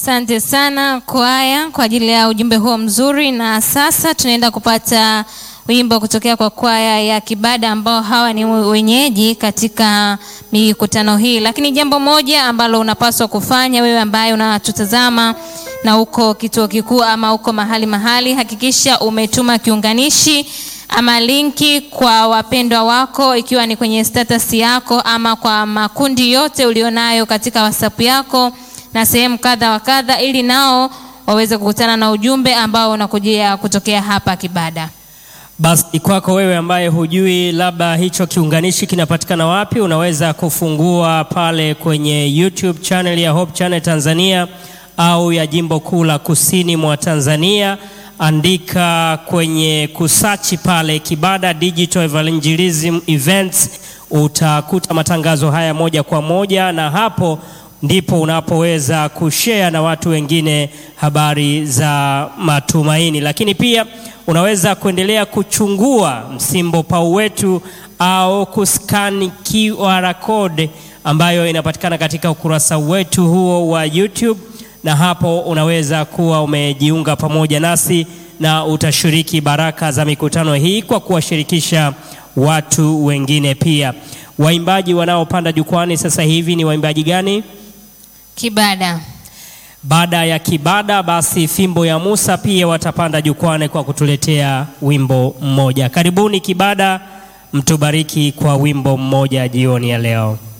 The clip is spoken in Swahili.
Asante sana kwaya kwa ajili ya ujumbe huo mzuri, na sasa tunaenda kupata wimbo kutokea kwa kwaya ya Kibada ambao hawa ni wenyeji katika mikutano hii. Lakini jambo moja ambalo unapaswa kufanya wewe ambaye unatutazama na uko kituo kikuu ama uko mahali mahali, hakikisha umetuma kiunganishi ama linki kwa wapendwa wako, ikiwa ni kwenye status yako ama kwa makundi yote ulionayo katika WhatsApp yako na sehemu kadha wa kadha, ili nao waweze kukutana na ujumbe ambao unakujia kutokea hapa Kibada. Basi kwako wewe ambaye hujui labda hicho kiunganishi kinapatikana wapi, unaweza kufungua pale kwenye YouTube channel ya Hope Channel Tanzania au ya Jimbo Kuu la Kusini mwa Tanzania. Andika kwenye kusachi pale Kibada Digital Evangelism Events, utakuta matangazo haya moja kwa moja, na hapo ndipo unapoweza kushare na watu wengine habari za matumaini. Lakini pia unaweza kuendelea kuchungua msimbo pau wetu au kuskani QR code ambayo inapatikana katika ukurasa wetu huo wa YouTube, na hapo unaweza kuwa umejiunga pamoja nasi na utashiriki baraka za mikutano hii kwa kuwashirikisha watu wengine pia. Waimbaji wanaopanda jukwani sasa hivi ni waimbaji gani? Kibada. Baada ya Kibada, basi Fimbo ya Musa pia watapanda jukwani kwa kutuletea wimbo mmoja. Karibuni Kibada, mtubariki kwa wimbo mmoja jioni ya leo.